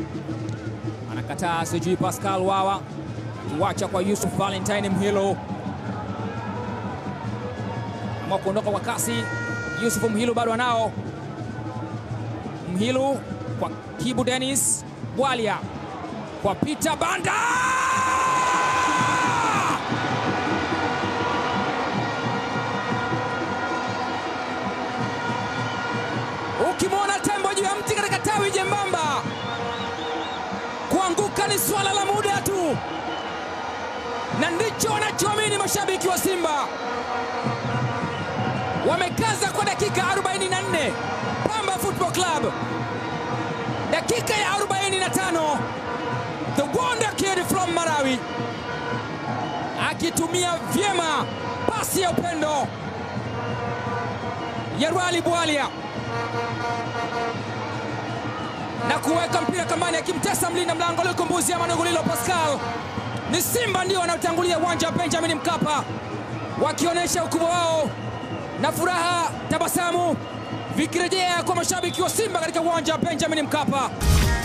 anakataa, sijui Pascal Wawa akiwacha kwa Yusuf Valentine Mhilo, ama kuondoka kwa kasi. Yusuf Mhilo bado anao Mhilo kwa Kibu Dennis Bwalia kwa Peter Banda Ukimwona tembo juu ya mti katika tawi jembamba, kuanguka ni swala la muda tu, na ndicho wanachoamini mashabiki wa Simba. Wamekaza kwa dakika 44, Pamba Football Club dakika ya 45, the wonder kid from Malawi akitumia vyema pasi ya upendo ya Rwali Bwalia na kuweka mpira kambani, akimtesa mlinda mlango Lukumbuzi ama Nugulilo Pascal. Ni Simba ndio wanaotangulia uwanja wa Benjamin Mkapa, wakionyesha ukubwa wao na furaha, tabasamu vikirejea kwa mashabiki wa Simba katika uwanja wa Benjamin Mkapa.